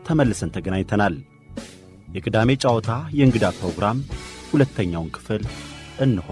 ተመልሰን ተገናኝተናል። የቅዳሜ ጨዋታ የእንግዳ ፕሮግራም ሁለተኛውን ክፍል እንሆ።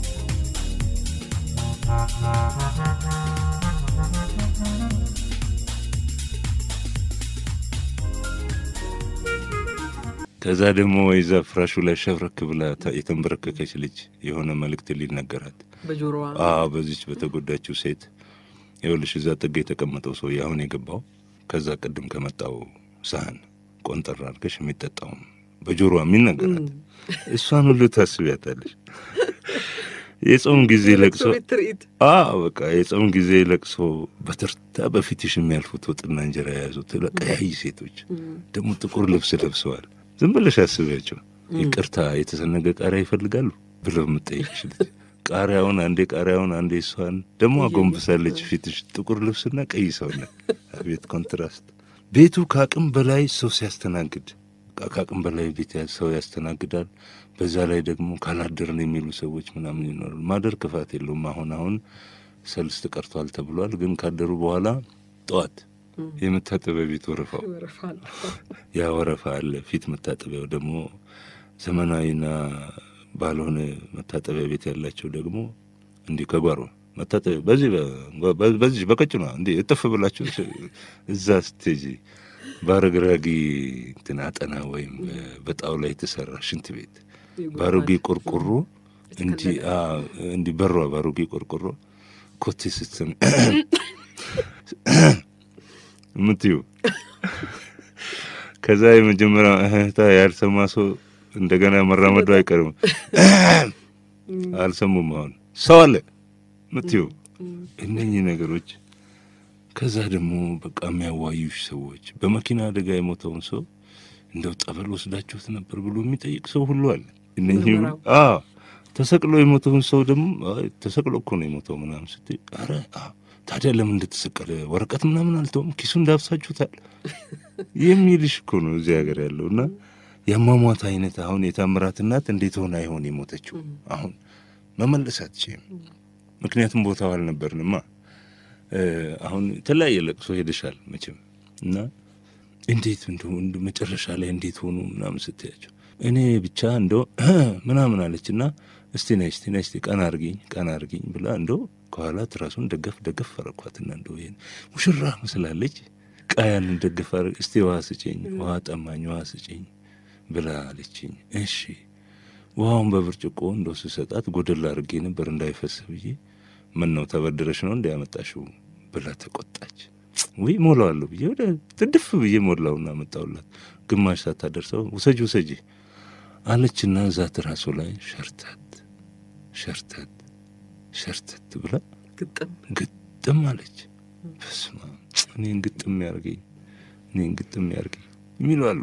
ከዛ ደግሞ ወይዛ ፍራሹ ላይ ሸብረክ ብላ ተ- የተንበረከከች ልጅ የሆነ መልእክት ሊነገራት በጆሮዋ አዎ በዚች በተጎዳችው ሴት ይኸውልሽ እዛ ጥግ የተቀመጠው ሰው አሁን የገባው ከዛ ቅድም ከመጣው ሳህን ቆንጠር አድርገሽ የሚጠጣውም በጆሮዋ የሚነገራት እሷን ሁሉ ታስቢያታለሽ። የጾም ጊዜ ለቅሶ ቤት ትርኢት አዎ በቃ የጾም ጊዜ ለቅሶ በተርታ በፊትሽ የሚያልፉት ወጥና እንጀራ የያዙት ቀያይ ሴቶች ደግሞ ጥቁር ልብስ ለብሰዋል። ዝም ብለሽ አስቢያቸው። ይቅርታ የተሰነገ ቃሪያ ይፈልጋሉ ብለው የምጠይቅሽ ልጅ ቃሪያውን አንዴ ቃሪያውን አንዴ እሷን ደግሞ አጎንብሳለች ፊትሽ ጥቁር ልብስና ቀይ ሰውነት። አቤት ኮንትራስት! ቤቱ ከአቅም በላይ ሰው ሲያስተናግድ ከአቅም በላይ ቤት ያ- ሰው ያስተናግዳል። በዛ ላይ ደግሞ ካላደርን የሚሉ ሰዎች ምናምን ይኖራሉ። ማደር ክፋት የለውም። አሁን አሁን ሰልስት ቀርቷል ተብሏል። ግን ካደሩ በኋላ ጠዋት የመታጠቢያ ቤት ወረፋው ይወረፋል። ያ ወረፋ አለ። ፊት መታጠቢያው ደግሞ ዘመናዊና ባልሆነ መታጠቢያ ቤት ያላቸው ደግሞ እንዲህ ከጓሮ መታጠቢያ በዚህ በ- በ- በዚህ በቀጭኗ እንዲህ እጥፍ ብላችሁ እዛ ስቴጂ በአረግራጊ እንትን አጠና ወይም በጣውላ የተሰራ ሽንት ቤት በአሮጌ ቆርቆሮ እንዲህ አዎ፣ እንዲህ በሯ በአሮጌ ቆርቆሮ ኮቴ ስትሰሚ የምትዩ ከዛ የመጀመሪያ እህታ ያልሰማ ሰው እንደገና መራመዱ አይቀርም። አልሰሙም። አሁን ሰው አለ ምትዩ እነኚህ ነገሮች። ከዛ ደግሞ በቃ የሚያዋዩሽ ሰዎች በመኪና አደጋ የሞተውን ሰው እንደው ጠበል ወስዳችሁት ነበር ብሎ የሚጠይቅ ሰው ሁሉ አለ። እነኚህ ሁሉ- ምርመራው። አዎ ተሰቅሎ የሞተውን ሰው ደግሞ አይ ተሰቅሎ እኮ ነው የሞተው ምናምን ስትይ፣ ኧረ አዎ ታዲያ ለምን እንደተሰቀለ ወረቀት ምናምን አልተውም ኪሱ እንዳብሳችሁታል የሚልሽ እኮ ነው እዚህ ሀገር ያለው እና የአሟሟት አይነት አሁን የታምራት እናት እንዴት ሆነ አይሆን የሞተችው አሁን መመለስ አትችይም። ምክንያቱም ቦታው አልነበርንማ። እ፣ አሁን የተለያየ ለቅሶ ሄደሻል መቼም እና እንዴት እንደው እንደ መጨረሻ ላይ እንዴት ሆኑ ምናምን ስትያቸው እኔ ብቻ እንደው ምናምን አለች እና እስቲ ነይ እስቲ ነይ እስቲ ቀና አርጊኝ ቀና አርጊኝ ብላ እንደው ከኋላ ትራሱን ደገፍ ደገፍ አረኳትና እንደው ይሄን ሙሽራ መስላለች ቃያንን ደገፍ አረ እስቲ ውሃ ስጭኝ ውሃ ጠማኝ ውሃ ስጭኝ ብላ አለችኝ። እሺ ውሃውን በብርጭቆ እንደው ስሰጣት ጎደል አድርጌ ነበር እንዳይፈስ ብዬ ምን ነው ተበድረሽ ነው እንዲያመጣሽው ብላ ተቆጣች። ወይ ሞላዋለሁ ብዬ ወደ ትድፍ ብዬ ሞላውና መጣውላት። ግማሽ ሳታደርሰው ውሰጂ ውሰጂ አለችና እዛ ትራሱ ላይ ሸርተት ሸርተት ሸርተት ብላ ግጥም ግጥም አለች። በስመ አብ እኔን ግጥም ያርገኝ እኔን ግጥም ያርገኝ የሚሉ አሉ።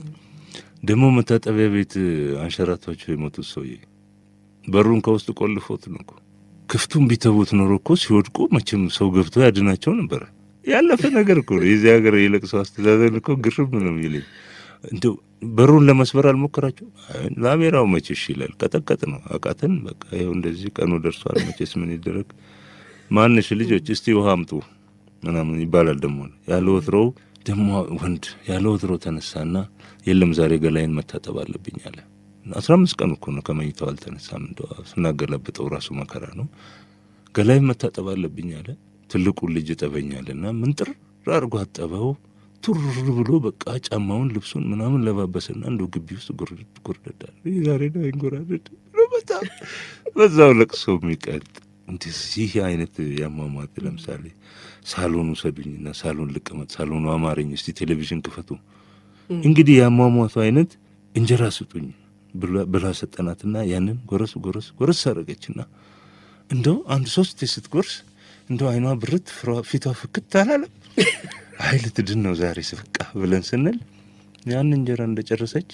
ደግሞ መታጠቢያ ቤት አንሸራቷቸው የሞቱት ሰውዬ በሩን ከውስጥ ቆልፎት ነው እኮ። ክፍቱን ቢተዉት ኖሮ እኮ ሲወድቁ መቼም ሰው ገብቶ ያድናቸው ነበረ። ያለፈ ነገር እኮ ነው። የዚህ ሀገር የለቅሶ አስተዳደር እኮ ግርም ነው የሚለኝ። እንደው በሩን ለመስበር አልሞከራቸው። አይ ላሜራው መቼሽ ይላል ቀጠቀጥ ነው አቃተን። በቃ ይኸው እንደዚህ ቀኑ ደርሷል። መቼስ ምን ይደረግ። ማንሽ ልጆች እስቲ ውሃ አምጡ ምናምን ይባላል። ደግሞ ያለ ወትሮው ደግሞ ወንድ ያለ ወትሮው ተነሳና የለም ዛሬ ገላይን መታጠብ አለብኝ አለ። አስራ አምስት ቀን እኮ ነው ከመኝታው አልተነሳም። እንደ ስናገላብጠው ራሱ መከራ ነው። ገላይን መታጠብ አለብኝ አለ። ትልቁን ልጅ ጠበኛልና ምንጥር አድርጎ አጠበው። ቱር ብሎ በቃ ጫማውን ልብሱን ምናምን ለባበሰና እንደው ግቢ ውስጥ ጉርድድ ጉርድዳል። ዛሬ ነው አይንጎራድድ ብሎ በጣም በዛው ለቅሶ የሚቀጥ እንደዚህ አይነት ያሟሟት ለምሳሌ ሳሎን ውሰዱኝና ሳሎን ልቀመጥ፣ ሳሎኑ አማረኝ፣ እስቲ ቴሌቪዥን ክፈቱ። እንግዲህ ያሟሟቱ አይነት እንጀራ ስጡኝ ብላ- ብላ ሰጠናትና ያንን ጎረስ ጎረስ ጎረስ አደረገችና እንደው አንድ ሶስት ስትጎርስ እንደው አይኗ ብርት ፍሯ- ፊቷ ፍክት አላለም። አይ ልትድን ነው ዛሬ ስፍቃ ብለን ስንል ያን እንጀራ እንደጨረሰች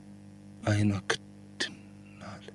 አይኗ ክድን አለ።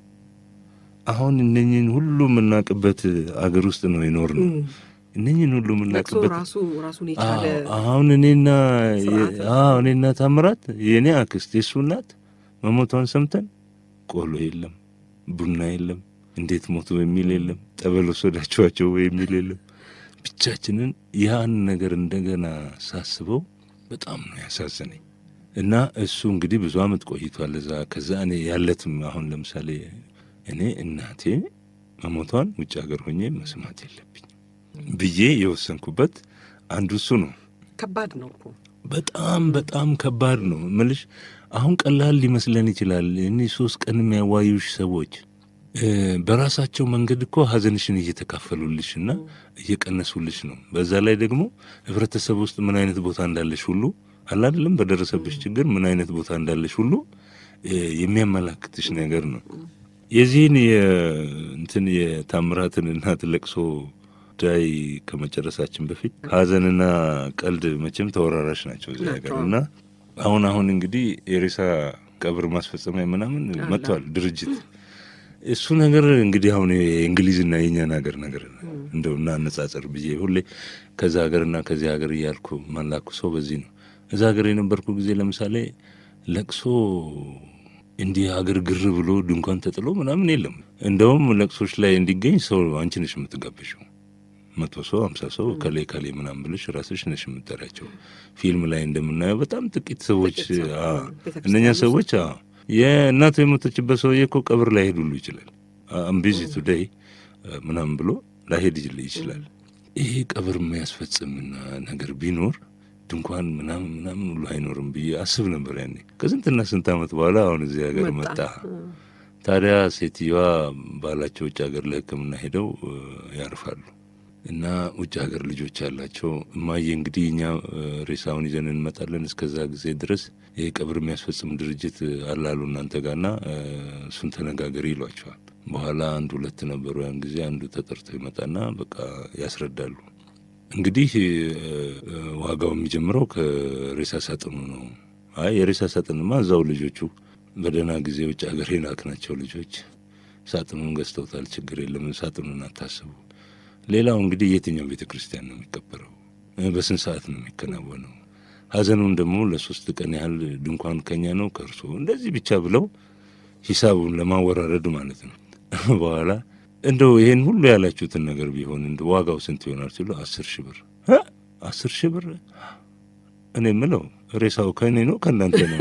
አሁን እነኝህን ሁሉ የምናውቅበት አገር ውስጥ ነው የኖር ነው። እነኝህን ሁሉ ለቅሶ የምናውቅበት ራሱ ራሱን የቻለ አዎ፣ አሁን እኔና ስርዓት ነው። አዎ እኔና ታምራት የእኔ አክስት የሱ እናት መሞቷን ሰምተን ቆሎ የለም፣ ቡና የለም፣ እንዴት ሞቱ የሚል የለም፣ ጠበል ወሰዳችኋቸው የሚል የለም። ብቻችንን ያን ነገር እንደገና ሳስበው በጣም ነው ያሳዘነኝ። እና እሱ እንግዲህ ብዙ አመት ቆይቷል እዛ። ከዛ እኔ ያለትም አሁን ለምሳሌ እኔ እናቴ መሞቷን ውጭ ሀገር ሆኜ መስማት የለብኝም ብዬ የወሰንኩበት አንዱ እሱ ነው። ከባድ ነው እኮ በጣም በጣም ከባድ ነው ምልሽ። አሁን ቀላል ሊመስለን ይችላል። እኔ ሶስት ቀን የሚያዋዩሽ ሰዎች እ በራሳቸው መንገድ እኮ ሀዘንሽን እየተካፈሉልሽና እየቀነሱልሽ ነው። በዛ ላይ ደግሞ ህብረተሰብ ውስጥ ምን አይነት ቦታ እንዳለሽ ሁሉ አላደለም በደረሰብሽ ችግር ምን አይነት ቦታ እንዳለሽ ሁሉ እ የሚያመላክትሽ ነገር ነው። የዚህን የእንትን የታምራትን እናት ለቅሶ ጉዳይ ከመጨረሳችን በፊት ሀዘንና ቀልድ መቼም ተወራራሽ ናቸው እዚህ ሀገር እና አሁን አሁን እንግዲህ የሬሳ ቀብር ማስፈጸሚያ ምናምን መጥቷል ድርጅት እሱ ነገር እንግዲህ አሁን የእንግሊዝና የእኛን ሀገር ነገር እንደው እናነጻጸር ብዬ ሁሌ ከዛ ሀገርና ከዚህ ሀገር እያልኩ ማላኩ ሰው በዚህ ነው። እዛ ሀገር የነበርኩ ጊዜ ለምሳሌ ለቅሶ እንዲህ ሀገር ግር ብሎ ድንኳን ተጥሎ ምናምን የለም። እንደውም ለቅሶች ላይ እንዲገኝ ሰው አንቺ ነሽ የምትጋበሽው። መቶ ሰው ሀምሳ ሰው ከሌ ከሌ ምናምን ብለሽ ራስሽ ነሽ የምጠሪያቸው። ፊልም ላይ እንደምናየው በጣም ጥቂት ሰዎች ጥቂት ሰው፣ አዎ፣ ቤተክርስቲያን እነኛ ውስጥ ሰዎች አዎ፣ የእናቱ የሞተችበት ሰውዬ እኮ ቀብር ላይሄድ ሁሉ ይችላል። አምቢዚ ቱዴይ ምናምን ብሎ ላይሄድ ይችል- ይችላል። ይሄ ቀብር የሚያስፈጽምና ነገር ቢኖር ድንኳን ምናምን ምናምን ሁሉ አይኖርም ብዬ አስብ ነበር ያኔ። ከስንትና ስንት ዓመት በኋላ አሁን እዚህ ሀገር መጣ። መጣ። ታዲያ ሴትዮዋ ባላቸው ውጭ ሀገር ለሕክምና ሄደው እ፣ ያርፋሉ እና ውጭ ሀገር ልጆች ያላቸው እማዬ እንግዲህ እኛ እ፣ ሬሳውን ይዘን እንመጣለን እስከዛ ጊዜ ድረስ ይህ ቀብር የሚያስፈጽም ድርጅት አላሉ እናንተ ጋርና እ፣ እሱን ተነጋገሪ ይሏቸዋል። በኋላ አንድ ሁለት ነበሩ ያን ጊዜ አንዱ ተጠርቶ ይመጣና በቃ ያስረዳሉ። እንግዲህ እ፣ እ፣ ዋጋው የሚጀምረው ከሬሳ ሳጥኑ ነው። አይ የሬሳ ሳጥንማ እዛው ልጆቹ በደህና ጊዜ ውጭ ሀገር የላክናቸው ልጆች ሳጥኑን ገዝተውታል። ችግር የለም ሳጥኑን አታስቡ። ሌላው እንግዲህ የትኛው ቤተ ክርስቲያን ነው የሚቀበረው? እ፣ በስንት ሰዓት ነው የሚከናወነው? ሀዘኑን ደግሞ ለሶስት ቀን ያህል ድንኳን ከኛ ነው ከእርሶ እንደዚህ ብቻ ብለው ሂሳቡን ለማወራረድ ማለት ነው። በኋላ እንደው ይሄን ሁሉ ያላችሁትን ነገር ቢሆን እንደ ዋጋው ስንት ይሆናል ሲሉ አስር ሺህ ብር እ? አስር ሺህ ብር እኔ የምለው ሬሳው ከእኔ ነው ከእናንተ ነው?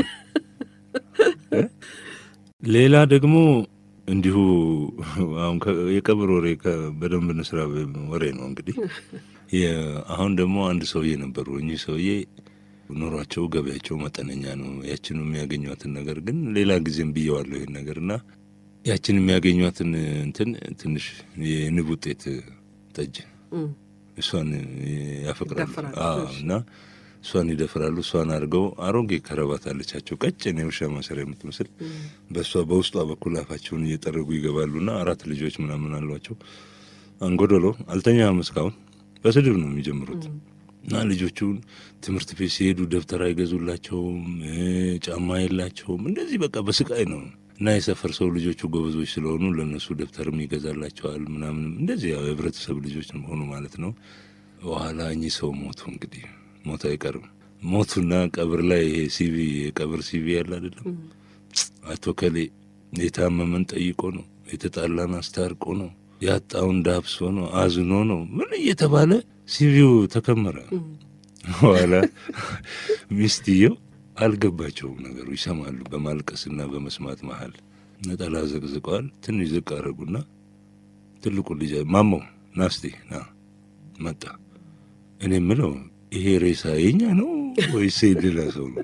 እ? ሌላ ደግሞ እንዲሁ አሁን ከ- የቀብር ወሬ ከ- በደንብ እንስራ ወሬ ነው እንግዲህ የ- አሁን ደግሞ አንድ ሰውዬ ነበሩ። እኚህ ሰውዬ ኑሯቸው ገበያቸው መጠነኛ ነው። ያችን የሚያገኟትን ነገር ግን ሌላ ጊዜም ብየዋለሁ ይህን ነገር እና ያችን የሚያገኟትን እንትን ትንሽ የንብ ውጤት ጠጅ እም፣ እሷን ያፈቅራሉ ይደፍራሉ። አዎ፣ እሺ። እና እሷን ይደፍራሉ። እሷን አድርገው አሮጌ ከረባት አለቻቸው ቀጭን የውሻ ማሰሪያ የምትመስል እም፣ በእሷ በውስጧ በኩል አፋቸውን እየጠረጉ ይገባሉና አራት ልጆች ምናምን አሏቸው። አንጎደሎ አልተኛም እስካሁን በስድብ ነው የሚጀምሩት። እም፣ እና ልጆቹን ትምህርት ቤት ሲሄዱ ደብተር አይገዙላቸውም፣ እ፣ ጫማ የላቸውም። እንደዚህ በቃ በስቃይ ነው። እና የሰፈር ሰው ልጆቹ ጎበዞች ስለሆኑ ለእነሱ ደብተርም ይገዛላቸዋል ምናምንም እንደዚህ ያው የህብረተሰብ ልጆች ሆኑ ማለት ነው። በኋላ እኚህ ሰው ሞቱ። እንግዲህ ሞት አይቀርም። ሞቱና ቀብር ላይ ይሄ ሲቪ የቀብር ሲቪ ያለ አይደለም እም፣ አቶ ከሌ የታመመን ጠይቆ ነው፣ የተጣላን አስታርቆ ነው፣ ያጣውን ዳብሶ ነው፣ አዝኖ ነው ምን እየተባለ ሲቪው ተከመረ። እም፣ በኋላ ሚስትየው አልገባቸውም ነገሩ። ይሰማሉ በማልቀስና በመስማት መሀል ነጠላ ዘቅዝቀዋል። ትንሽ ዝቅ አረጉና ትልቁ ልጅ ማሞ ናስቲ ና መጣ። እኔ የምለው ይሄ ሬሳ የኛ ነው ወይስ ሌላ ሰው ነው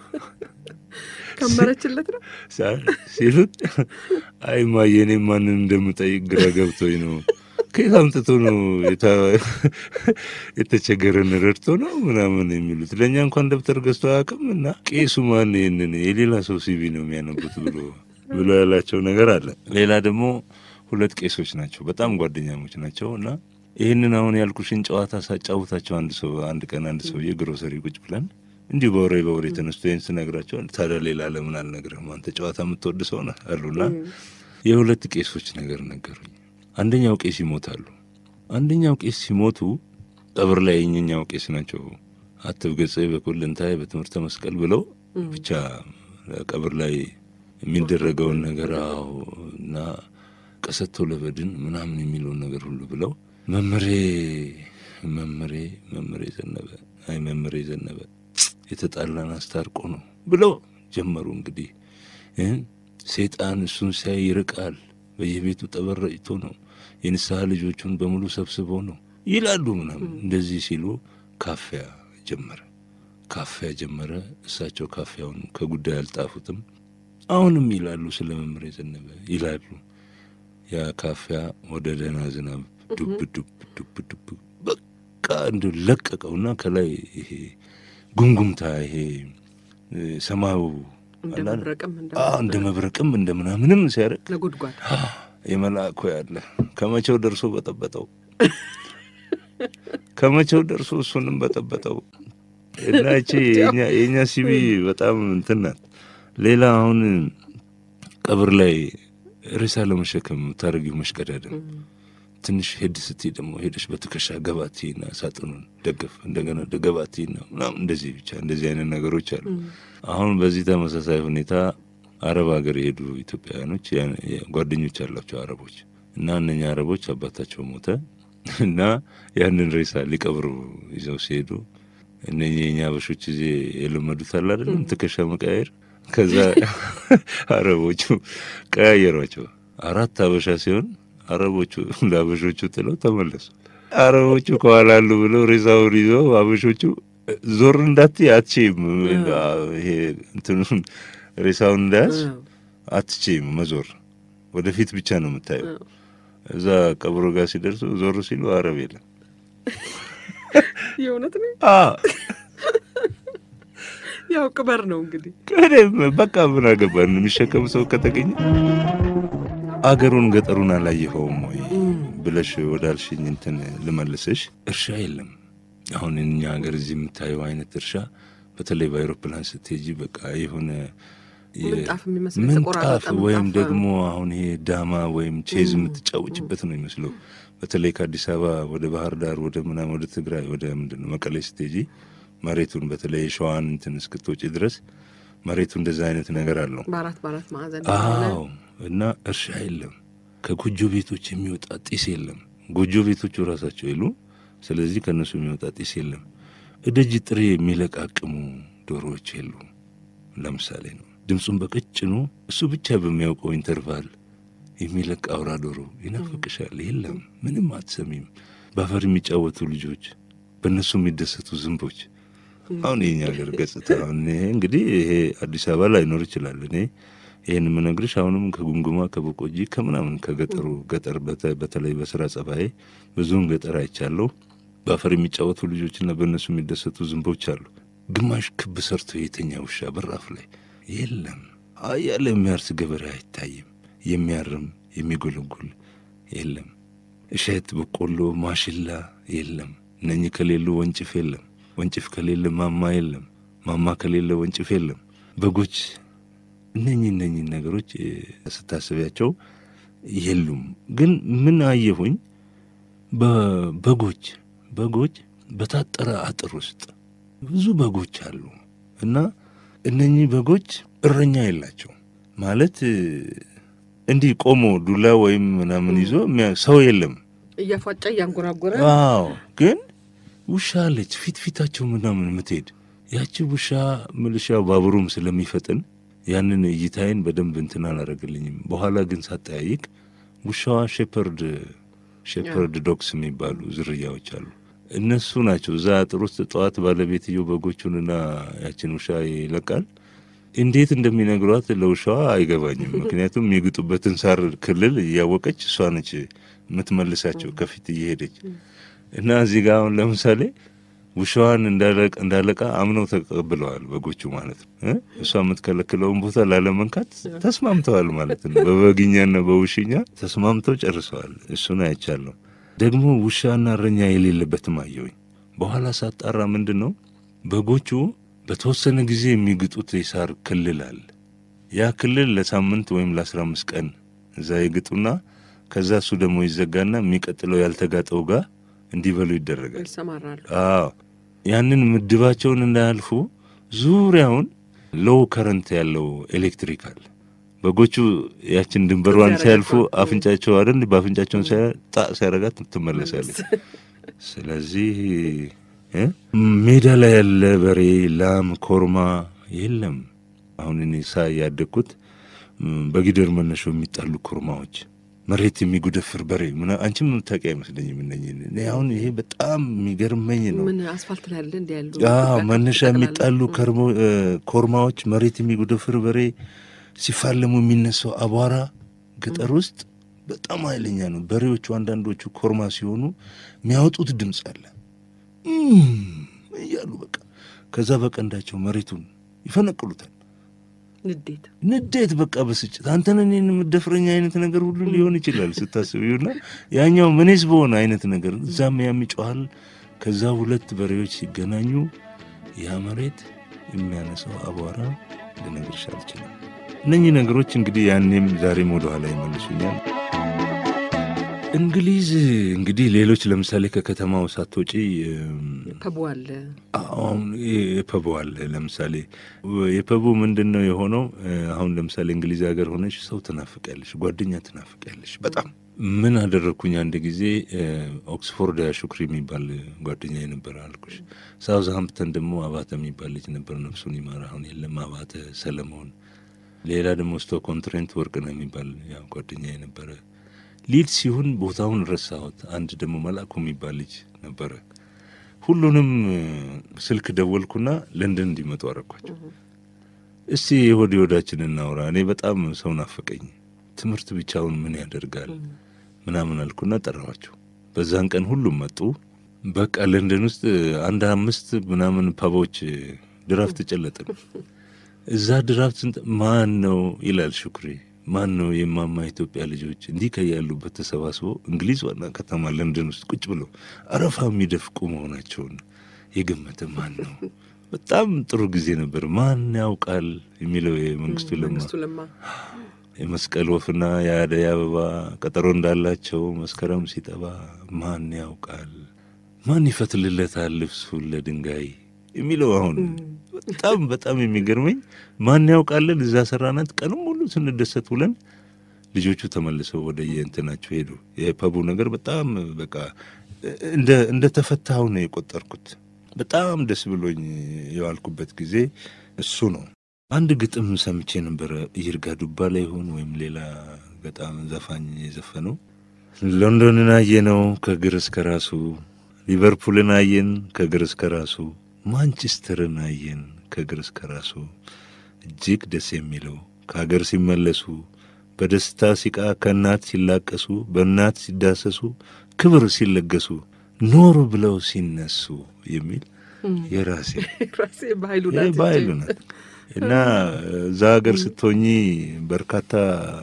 ከመረችለት ነው። ሳ- ሲሉት አይ ማየ እኔ ማንን እንደምጠይቅ ግራ ገብቶኝ ነው። ከየት አምጥቶ ነው የታ- የተቸገረን ረድቶ ነው ምናምን የሚሉት ለእኛ እንኳን ደብተር ገዝቶ አያውቅም። እና ቄሱ ማን ይህንን የሌላ ሰው ሲቪ ነው የሚያነቡት ብሎ ብሎ ያላቸው ነገር አለ። ሌላ ደግሞ ሁለት ቄሶች ናቸው፣ በጣም ጓደኛሞች ናቸው እና ይህንን አሁን ያልኩሽን ጨዋታ ሳጫውታቸው አንድ ሰው አንድ ቀን አንድ ሰውዬ ግሮሰሪ ቁጭ ብለን እንዲሁ በወሬ በወሬ ተነስቶ ይህን ስነግራቸው ታዲያ ሌላ ለምን አልነግርህም አንተ ጨዋታ የምትወድ ሰው ነህ አሉና የሁለት ቄሶች ነገር ነገሩኝ። አንደኛው ቄስ ይሞታሉ። አንደኛው ቄስ ሲሞቱ ቀብር ላይ የኛው ቄስ ናቸው አትብ ገጸ በኩልንታይ በትምህርተ መስቀል ብለው ብቻ ቀብር ላይ የሚደረገውን ነገር አዎ እና ቀሰቶ ለበድን ምናምን የሚለውን ነገር ሁሉ ብለው መምሬ መምሬ መምሬ ዘነበ አይ መምሬ ዘነበ የተጣላን አስታርቆ ነው ብለው ጀመሩ። እንግዲህ እ ሰይጣን እሱን ሲያይ ይርቃል። በየቤቱ ጠበረጭቶ ነው የንስሐ ልጆቹን በሙሉ ሰብስቦ ነው ይላሉ ምናምን። እንደዚህ ሲሉ ካፊያ ጀመረ ካፊያ ጀመረ። እሳቸው ካፊያውን ከጉዳይ አልጣፉትም። አሁንም ይላሉ ስለ መምህር የዘነበ ይላሉ። ያ ካፊያ ወደ ደህና ዝናብ ዱብ ዱብ ዱብ ዱብ በቃ እንደ ለቀቀውና ከላይ ይሄ ጉምጉምታ ይሄ እ፣ ሰማዩ እንደ አለ አይደል? መብረቅም እንደ አዎ፣ እንደ መብረቅም እንደ ምናምንም ሲያደርግ ነጎድጓድ የመልአኩ ያለ ከመቼው ደርሶ በጠበጠው ከመቼው ደርሶ እሱንም በጠበጠው እና እቺ የኛ የኛ ሲቢ በጣም እንትን ናት። ሌላ አሁን ቀብር ላይ ሬሳ ለመሸከም የምታደርጊው መሽቀዳደም ትንሽ ሄድ ስትይ ደግሞ ሄደሽ በትከሻ ገባቲና ሳጥኑን ደገፍ እንደገና ገባቲና ምናምን እንደዚህ ብቻ እንደዚህ አይነት ነገሮች አሉ። አሁን በዚህ ተመሳሳይ ሁኔታ አረብ ሀገር የሄዱ ኢትዮጵያውያኖች ያ- ያ- ጓደኞች አላቸው አረቦች እና እነኛ አረቦች አባታቸው ሞተ እና ያንን ሬሳ ሊቀብሩ ይዘው ሲሄዱ እነኚህ የኛ አበሾች ጊዜ የለመዱት አለ አይደለም ትከሻ መቀያየር። ከዛ አረቦቹ ቀያየሯቸው። አራት አበሻ ሲሆን አረቦቹ ለአበሾቹ ጥለው ተመለሱ። አረቦቹ ከኋላ አሉ ብለው ሬሳውን ይዘው አበሾቹ ዞር እንዳትይ አትችይም፣ ይሄ እንትኑን ሬሳውን እንዳያዝ አትችይም መዞር፣ ወደፊት ብቻ ነው የምታየው። እዛ ቀብሮ ጋር ሲደርሱ ዞር ሲሉ አረብ የለም። የእውነት ነው። አዎ ያው ቅበር ነው እንግዲህ ከደም በቃ ምን አገባን የሚሸከም ሰው ከተገኘ። አገሩን ገጠሩን አላየኸውም ወይ ብለሽ ወዳልሽኝ እንትን ልመልስሽ። እርሻ የለም አሁን እኛ ሀገር እዚህ የምታየው አይነት እርሻ፣ በተለይ በአይሮፕላን ስትሄጂ በቃ የሆነ የ- ምንጣፍ የሚመስል ምንጣፍ የተቆራረጠ ወይም ምንጣፍ፣ ደግሞ አሁን ይሄ ዳማ ወይም ቼዝ የምትጫወጭበት ነው ይመስለው። በተለይ ከአዲስ አበባ ወደ ባህር ዳር ወደ ምናምን ወደ ትግራይ ወደ ምንድን ነው መቀሌ ስትሄጂ መሬቱን በተለይ የሸዋን እንትን እስክትወጪ ድረስ መሬቱ እንደዛ አይነት ነገር አለው። በአራት በአራት ማዕዘን አዎ እና እርሻ የለም። ከጎጆ ቤቶች የሚወጣ ጢስ የለም። ጎጆ ቤቶቹ ራሳቸው የሉ። ስለዚህ ከእነሱ የሚወጣ ጢስ የለም። እደጅ ጥሬ የሚለቃቅሙ ዶሮዎች የሉ። ለምሳሌ ነው ድምፁን በቀጭኑ እሱ ብቻ በሚያውቀው ኢንተርቫል የሚለቅ አውራ ዶሮ ይናፍቅሻል። የለም፣ ምንም አትሰሚም። በአፈር የሚጫወቱ ልጆች፣ በእነሱ የሚደሰቱ ዝንቦች። አሁን የኛ ሀገር ገጽታ አሁን ይሄ እንግዲህ ይሄ አዲስ አበባ ላይኖር ይችላል። እኔ ይህን የምነግርሽ አሁንም ከጉምጉማ ከቦቆጂ ከምናምን ከገጠሩ ገጠር በተ- በተለይ በስራ ጸባዬ ብዙውን ገጠር አይቻለሁ። በአፈር የሚጫወቱ ልጆችና በእነሱ የሚደሰቱ ዝንቦች አሉ። ግማሽ ክብ ሰርቶ የተኛ ውሻ በራፍ ላይ የለም። አያለ የሚያርስ ገበሬ አይታይም። የሚያርም የሚጎለጉል የለም። እሸት፣ በቆሎ፣ ማሽላ የለም። እነኚህ ከሌሉ ወንጭፍ የለም። ወንጭፍ ከሌለ ማማ የለም። ማማ ከሌለ ወንጭፍ የለም። በጎች እነኚህ እነኚህ ነገሮች እ፣ ስታስቢያቸው የሉም። ግን ምን አየሁኝ? በበጎች በጎች በታጠረ አጥር ውስጥ ብዙ በጎች አሉ እና እነኚህ በጎች እረኛ የላቸው ማለት እ፣ እንዲህ ቆሞ ዱላ ወይም ምናምን ይዞ የሚያ- ሰው የለም። እያፏጫ እያንጎራጎረ አዎ ግን ውሻ አለች ፊት ፊታቸው ምናምን የምትሄድ ያቺ ውሻ ምልሻ ባቡሩም ስለሚፈጥን ያንን እይታዬን በደንብ እንትን አላረግልኝም። በኋላ ግን ሳጠያይቅ ውሻዋ ሼፐርድ ሼፐርድ ዶግስ የሚባሉ ዝርያዎች አሉ። እነሱ ናቸው። እዛ አጥር ውስጥ ጠዋት ባለቤትየው በጎቹንና ያችን ውሻ ይለቃል። እንዴት እንደሚነግሯት ለውሻዋ አይገባኝም። ምክንያቱም የሚግጡበትን ሳር ክልል እያወቀች እሷ ነች የምትመልሳቸው ከፊት እየሄደች እና እዚህ ጋር አሁን ለምሳሌ ውሻዋን እንዳለቃ እንዳለቃ አምነው ተቀብለዋል በጎቹ ማለት ነው እ እሷ የምትከለክለውን ቦታ ላለመንካት ተስማምተዋል ማለት ነው። በበግኛና በውሽኛ ተስማምተው ጨርሰዋል። እሱን አይቻለሁ። ደግሞ ውሻና እረኛ የሌለበትም አየሁኝ። በኋላ ሳጣራ ምንድን ነው በጎቹ በተወሰነ ጊዜ የሚግጡት የሳር ክልል አለ። ያ ክልል ለሳምንት ወይም ለአስራ አምስት ቀን እዛ ይግጡና ከዛ እሱ ደግሞ ይዘጋና የሚቀጥለው ያልተጋጠው ጋር እንዲበሉ ይደረጋል። ይሰማራሉ። አዎ ያንን ምድባቸውን እንዳያልፉ ዙሪያውን ሎው ከረንት ያለው ኤሌክትሪክ አለ። በጎቹ ያችን ድንበሯን ያረጋል። ሲያልፉ አፍንጫቸው አይደል በአፍንጫቸውን ጣ ሲያረጋት ትመለሳለች። ስለዚህ እ ሜዳ ላይ ያለ በሬ፣ ላም፣ ኮርማ የለም። አሁን እኔ ሳይ ያደግኩት በጊደር መነሾ የሚጣሉ ኩርማዎች መሬት የሚጉደፍር በሬ ምና አንቺም የምታውቂ አይመስለኝም። እነኝህን እኔ አሁን ይሄ በጣም የሚገርመኝ ነው። ምን አስፋልት ላይ ያለ እንዲ ያሉ አዎ መነሻ የሚጣሉ ከርሞ- እ፣ ኮርማዎች መሬት የሚጉደፍር በሬ ሲፋለሙ የሚነሳው አቧራ ገጠር ውስጥ በጣም ኃይለኛ ነው። በሬዎቹ አንዳንዶቹ ኮርማ ሲሆኑ የሚያወጡት ድምፅ አለ እም እያሉ በቃ ከዛ በቀንዳቸው መሬቱን ይፈነቅሉታል። ንዴት ንዴት በቃ በስጭት አንተን እኔን የምደፍረኝ አይነት ነገር ሁሉ ሊሆን ይችላል ስታስቢውና ያኛው ምኔስ በሆነ አይነት ነገር እዛም ያም ይጮሃል። ከዛ ሁለት በሬዎች ሲገናኙ ያ መሬት የሚያነሳው አቧራ ልነግርሽ አልችልም። እነኚህ ነገሮች እንግዲህ ያኔም ዛሬም ወደኋላ ይመልሱኛል። እንግሊዝ እንግዲህ ሌሎች ለምሳሌ ከከተማው ሳትወጪ እም፣ ፐቡ አለ አሁን የፐቡ አለ። ለምሳሌ የፐቡ ምንድን ነው የሆነው? አሁን ለምሳሌ እንግሊዝ ሀገር ሆነሽ ሰው ትናፍቂያለሽ፣ ጓደኛ ትናፍቂያለሽ በጣም ምን አደረግኩኝ? አንድ ጊዜ ኦክስፎርድ ሹክሪ የሚባል ጓደኛ የነበረ አልኩሽ። ሳውዝ ሃምፕተን ደግሞ አባተ የሚባል ልጅ ነበር፣ ነፍሱን ይማር፣ አሁን የለም። አባተ ሰለሞን፣ ሌላ ደግሞ ስቶኮን ትሬንት ወርቅነህ የሚባል ያው ጓደኛ የነበረ ሊድ ሲሆን ቦታውን ረሳሁት። አንድ ደግሞ መላኩ የሚባል ልጅ ነበረ። ሁሉንም ስልክ ደወልኩና ለንደን እንዲመጡ አረኳቸው። እስቲ የሆድ የሆዳችን እናውራ፣ እኔ በጣም ሰው ናፈቀኝ፣ ትምህርት ብቻውን ምን ያደርጋል ምናምን አልኩና ጠራኋቸው። በዛን ቀን ሁሉም መጡ። በቃ ለንደን ውስጥ አንድ አምስት ምናምን ፓቦች ድራፍት ጨለጥን። እዛ ድራፍት ስንት ማን ነው ይላል ሹክሬ ማን ነው የማማ ኢትዮጵያ ልጆች እንዲህ ከያሉበት ተሰባስበው እንግሊዝ ዋና ከተማ ለንደን ውስጥ ቁጭ ብለው አረፋ የሚደፍቁ መሆናቸውን የገመተ ማን ነው? በጣም ጥሩ ጊዜ ነበር። ማን ያውቃል የሚለው የመንግስቱ ለማ መንግስቱ ለማ የመስቀል ወፍና የአደይ አበባ ቀጠሮ እንዳላቸው መስከረም ሲጠባ ማን ያውቃል፣ ማን ይፈትልለታል ልብሱን ለድንጋይ የሚለው አሁን በጣም በጣም የሚገርመኝ ማን ያውቃለን። እዛ ሰራናት ቀንም ሙሉ ስንደሰት ውለን ልጆቹ ተመልሰው ወደ የእንትናቸው ሄዱ። የፐቡ ነገር በጣም በቃ እንደ እንደ ተፈታሁ ነው የቆጠርኩት። በጣም ደስ ብሎኝ የዋልኩበት ጊዜ እሱ ነው። አንድ ግጥም ሰምቼ ነበረ። ይርጋ ዱባ ላይ ይሆን ወይም ሌላ በጣም ዘፋኝ የዘፈነው ሎንዶንን አየነው ከእግር እስከ ራሱ፣ ሊቨርፑልን አየን ከእግር እስከ ራሱ፣ ማንቸስተርን አየን ከእግር እስከ ራሱ። እጅግ ደስ የሚለው ከሀገር ሲመለሱ በደስታ ሲቃ ከእናት ሲላቀሱ በእናት ሲዳሰሱ ክብር ሲለገሱ ኖሩ ብለው ሲነሱ የሚል የራሴ ራሴ በኃይሉ ይሄ ናት በኃይሉ ናት እና እዛ ሀገር ስትሆኚ በርካታ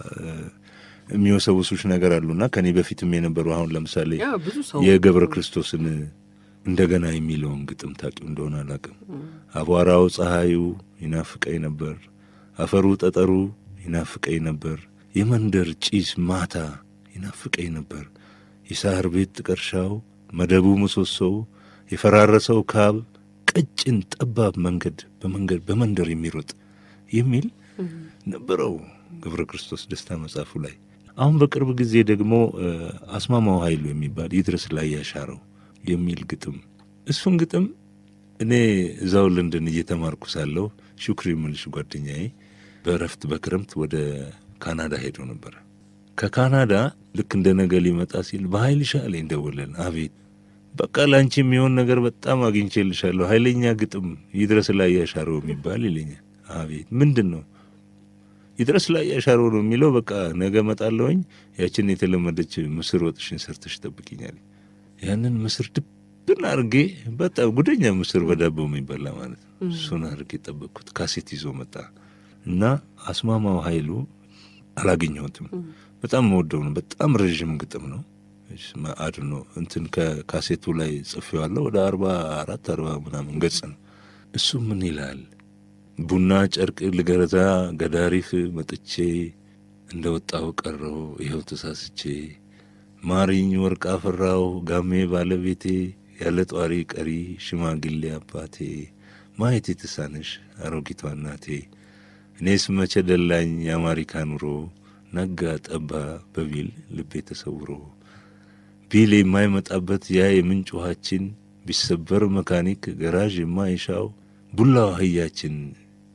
የሚወሰውሱሽ ነገር አሉና ከኔ በፊትም የነበሩ አሁን ለምሳሌ ያ ብዙ ሰው የገብረ ክርስቶስን እንደገና የሚለውን ግጥም ታውቂው እንደሆነ አላውቅም። አቧራው ፀሐዩ ይናፍቀኝ ነበር፣ አፈሩ ጠጠሩ ይናፍቀኝ ነበር፣ የመንደር ጪስ ማታ ይናፍቀኝ ነበር፣ የሳር ቤት ጥቀርሻው መደቡ ምሰሶው የፈራረሰው ካብ ቀጭን ጠባብ መንገድ በመንገድ በመንደር የሚሮጥ የሚል ነበረው ገብረ ክርስቶስ ደስታ መጽሐፉ ላይ። አሁን በቅርብ ጊዜ ደግሞ አስማማው ኃይሉ የሚባል ይድረስ ላይ ያሻረው የሚል ግጥም እሱን ግጥም እኔ እዛው ለንደን እየተማርኩ ሳለሁ ሹክሪ የምልሽ ጓደኛዬ በእረፍት በክረምት ወደ ካናዳ ሄዶ ነበረ። ከካናዳ ልክ እንደ ነገ ሊመጣ ሲል በኃይል ሻለኝ ደወለን። አቤት በቃ ለአንቺ የሚሆን ነገር በጣም አግኝቼልሻለሁ፣ ኃይለኛ ግጥም ይድረስ ላይ ያሻረው የሚባል ይለኛል። አቤት ምንድን ነው? ይድረስ ላይ ያሻረው ነው የሚለው። በቃ ነገ እመጣለሁኝ፣ ያችን የተለመደች ምስር ወጥሽን ሰርተሽ ጠብቂኛል። ያንን ምስር ድብን አድርጌ በጣም ጉደኛ ምስር በዳቦ የሚበላ ማለት ነው። እሱን አድርጌ ጠበቅኩት። ካሴት ይዞ መጣ እና አስማማው ኃይሉ አላገኘሁትም። በጣም መወደው ነው። በጣም ረዥም ግጥም ነው። አድኖ እንትን ከካሴቱ ላይ ጽፌዋለሁ። ወደ አርባ አራት አርባ ምናምን ገጽ ነው። እሱ ምን ይላል? ቡና ጨርቅ ልገዛ ገዳሪፍ መጥቼ እንደ ወጣው ቀረው ይኸው ተሳስቼ ማሪኝ ወርቅ አፈራው ጋሜ ባለቤቴ ያለ ጧሪ ቀሪ ሽማግሌ አባቴ ማየት የተሳነሽ አሮጊቷ እናቴ እኔስ መቼ ደላኝ የአማሪካ ኑሮ ነጋ ጠባ በቢል ልቤ ተሰውሮ ቢል የማይመጣበት ያ የምንጭ ውሃችን ቢሰበር መካኒክ ገራዥ የማይሻው ቡላው አህያችን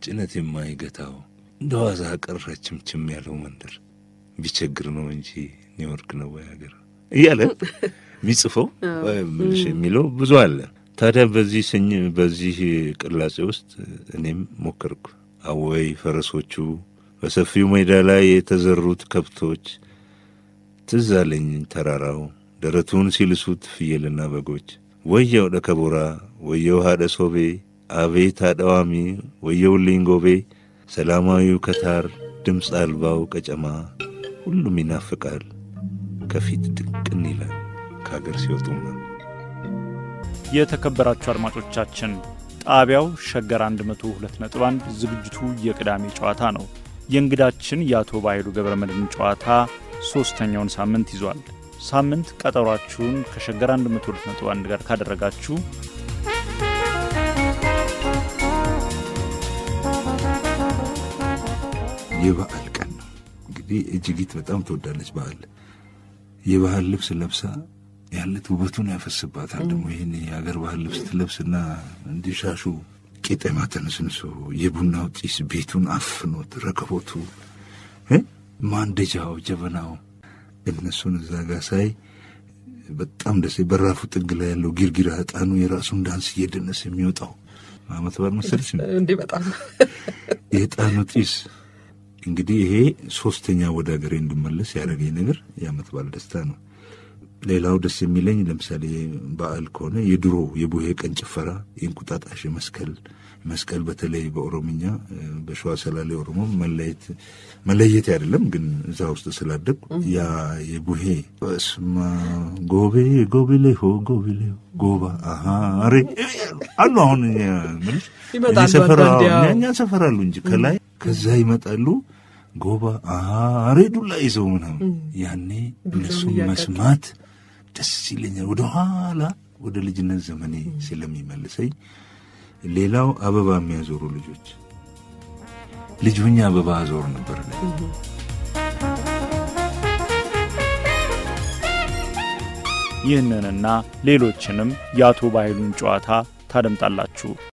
ጭነት የማይገታው እንደ ዋዛ ቀረችምችም ያለው መንደር ቢቸግር ነው እንጂ ኒውዮርክ ነው ወይ ሀገር እያለ የሚጽፈው ምልሽ የሚለው ብዙ አለ። ታዲያ በዚህ ስኝ በዚህ ቅላጼ ውስጥ እኔም ሞከርኩ። አወይ ፈረሶቹ በሰፊው ሜዳ ላይ የተዘሩት ከብቶች ትዝ አለኝ ተራራው ደረቱን ሲልሱት ፍየልና በጎች ወየው ደከቦራ ወየው ሀደ ሶቤ አቤት አደዋሚ ወየውልኝ ጎቤ ሰላማዊው ከታር ድምፅ አልባው ቀጨማ ሁሉም ይናፍቃል ከፊት ድቅን ይላል ከአገር ሲወጡማ። የተከበራችሁ አድማጮቻችን ጣቢያው ሸገር 102.1 ዝግጅቱ የቅዳሜ ጨዋታ ነው። የእንግዳችን የአቶ ባይሉ ገብረ መድኅን ጨዋታ ሦስተኛውን ሳምንት ይዟል። ሳምንት ቀጠሯችሁን ከሸገር 102.1 ጋር ካደረጋችሁ የበዓል ቀን ነው እንግዲህ እጅጊት በጣም ትወዳለች በዓል። የባህል ልብስ ለብሳ ያለት ውበቱን ያፈስባታል። ደግሞ ይህን የሀገር ባህል ልብስ ትለብስና እንዲሻሹ ቄጠማ ተነስንሶ የቡናው ጢስ ቤቱን አፍኖት ረከቦቱ እ ማንደጃው ጀበናው እነሱን እዛ ጋ ሳይ በጣም ደስ በራፉ ጥግ ላይ ያለው ጊርጊራ ዕጣኑ የራሱን ዳንስ እየደነስ የሚወጣው አመት በዓል መሰለች እንዲህ በጣም የዕጣኑ ጢስ እንግዲህ ይሄ ሶስተኛ ወደ ሀገሬ እንድመለስ ያደረገኝ ነገር የአመት በዓል ደስታ ነው። ሌላው ደስ የሚለኝ ለምሳሌ በዓል ከሆነ የድሮ የቡሄ ቀን ጭፈራ፣ የእንቁጣጣሽ መስቀል መስቀል በተለይ በኦሮምኛ በሸዋ ሰላሌ ኦሮሞ መለየት መለየት አይደለም ግን እዛ ውስጥ ስላደግ ያ የቡሄ በስማ ጎቤ ጎቢሌሆ ጎቢሌሆ ጎባ አሃሬ አሉ አሁን ምልሽ ይመጣሉ ሰፈር አንዳንዴ፣ አዎ። እኛ ሰፈር አሉ እንጂ ከላይ ከዛ ይመጣሉ ጎባ አሃሬ ዱላ ይዘው ምናምን ያኔ እነሱን እያቀጡ። መስማት ደስ ይለኛል። ወደ ኋላ ወደ ልጅነት ዘመኔ ስለሚመልሰኝ። ሌላው አበባ የሚያዞሩ ልጆች ልጅ ሁኜ አበባ አዞር ነበር። እኔ። ይህንንና ሌሎችንም የአቶ ባይሉን ጨዋታ ታደምጣላችሁ።